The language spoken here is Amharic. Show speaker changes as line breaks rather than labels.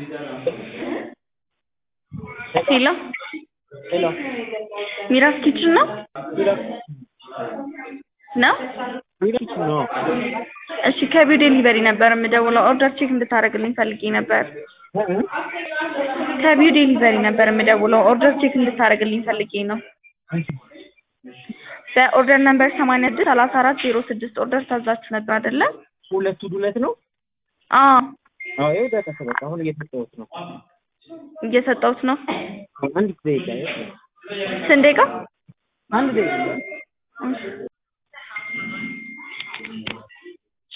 ሄሎ
ሄሎ
ሚራስ ኪችን ነው
ሚራስ
ነው?
ሚራስ ነው።
እሺ ከቢው ዴሊቨሪ ነበር የምደውለው ኦርደር ቼክ እንድታደርግልኝ ፈልጌ ነበር። ከቢው ዴሊቨሪ ነበር የምደውለው ኦርደር ቼክ እንድታደርግልኝ ፈልጌ ነው። በኦርደር ነምበር ሰማንያ ስድስት ሰላሳ አራት ዜሮ ስድስት ኦርደር ታዛችሁ ነበር አይደለ?
ሁለቱ ዱለት ነው።
አዎ
አዎ ይኸው ደረሰ። በቃ አሁን እየሰጠሁት ነው።
እየሰጠሁት ነው።
አንድ ደቂቃ ይኸው።
ስንት ደቂቃ?
አንድ ደቂቃ
እሺ